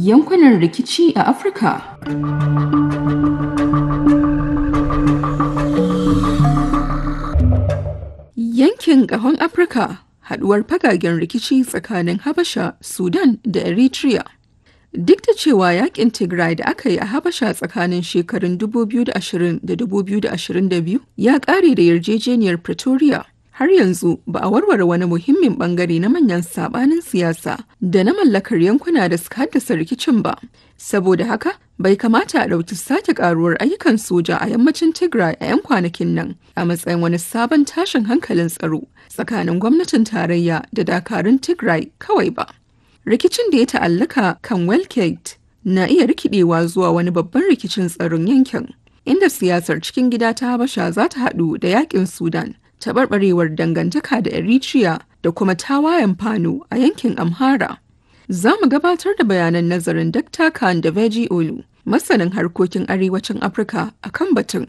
Yankunan rikici a Afirka Yankin ƙahon Afirka haɗuwar fagagen rikici tsakanin Habasha, Sudan da Eritrea. Duk da cewa yakin Tigray da aka yi a Habasha tsakanin shekarun 2020 da 2022 ya ƙare da yarjejeniyar Pretoria, har yanzu ba a warware wani muhimmin bangare na manyan sabanin siyasa da na mallakar yankuna da suka haddasa rikicin ba. Saboda haka, bai kamata a ɗauki sake ƙaruwar ayyukan soja a yammacin Tigray a 'yan kwanakin nan a matsayin wani sabon tashin hankalin tsaro tsakanin gwamnatin tarayya da dakarun Tigray kawai ba. rikicin da ya ta'allaka kan Welkate na iya rikidewa zuwa wani babban rikicin tsaron yankin, inda siyasar cikin gida ta Habasha za ta haɗu da yakin Sudan, taɓarɓarewar dangantaka da Eritrea da kuma tawayen Fano a yankin Amhara. Za mu gabatar da bayanan nazarin Dr. Khan da Veji Olu, masanin harkokin arewacin Afirka a kan batun.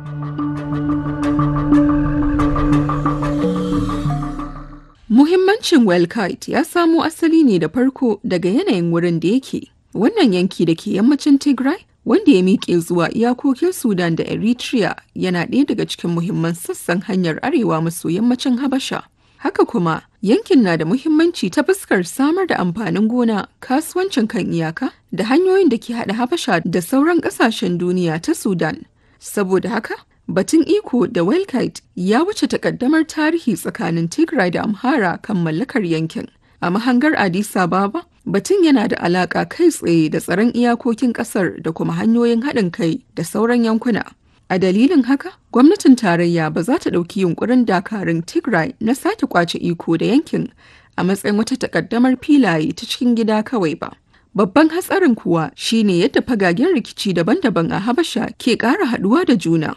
Muhimmancin Welkite ya samo asali ne da farko daga yanayin wurin da yake. Wannan yanki da ke yammacin Tigray, wanda ya miƙe zuwa iyakokin Sudan da Eritrea yana ɗaya daga cikin muhimman sassan hanyar arewa maso yammacin Habasha. Haka kuma, yankin na da muhimmanci ta fuskar samar da amfanin gona, kasuwancin kan iyaka, da hanyoyin da ke haɗa Habasha da sauran ƙasashen duniya ta Sudan. Saboda haka, Batun iko da Welkite ya wuce takaddamar tarihi tsakanin Tigray da Amhara kan mallakar yankin. A mahangar Addis Ababa, batun yana da alaka kai tsaye da tsaron iyakokin kasar da kuma hanyoyin haɗin kai da sauran yankuna. A dalilin haka, gwamnatin tarayya ba za ta ɗauki yunkurin dakarun Tigray na sake kwace iko da yankin a matsayin wata takaddamar filaye ta cikin gida kawai ba. Babban hatsarin kuwa shine yadda fagagen rikici daban-daban a Habasha ke ƙara haɗuwa da juna.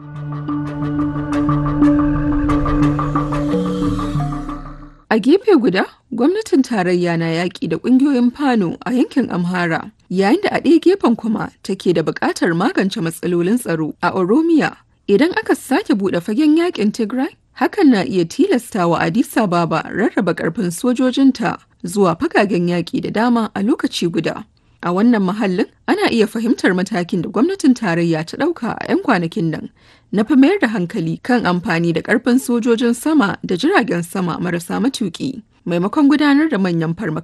A gefe guda, gwamnatin tarayya na yaƙi da ƙungiyoyin Fano a yankin Amhara, yayin da a ɗaya gefen kuma take da buƙatar magance matsalolin tsaro a Oromiya. Idan aka sake buɗe fagen yaƙin Tigray, hakan na iya tilastawa Addis Ababa rarraba ƙarfin sojojinta zuwa fagagen yaƙi da dama a lokaci guda. A wannan mahallin ana iya fahimtar matakin da gwamnatin tarayya ta ɗauka a 'yan kwanakin nan na fi mayar da hankali kan amfani da ƙarfin sojojin sama da jiragen sama marasa matuƙi maimakon gudanar da manyan farmaka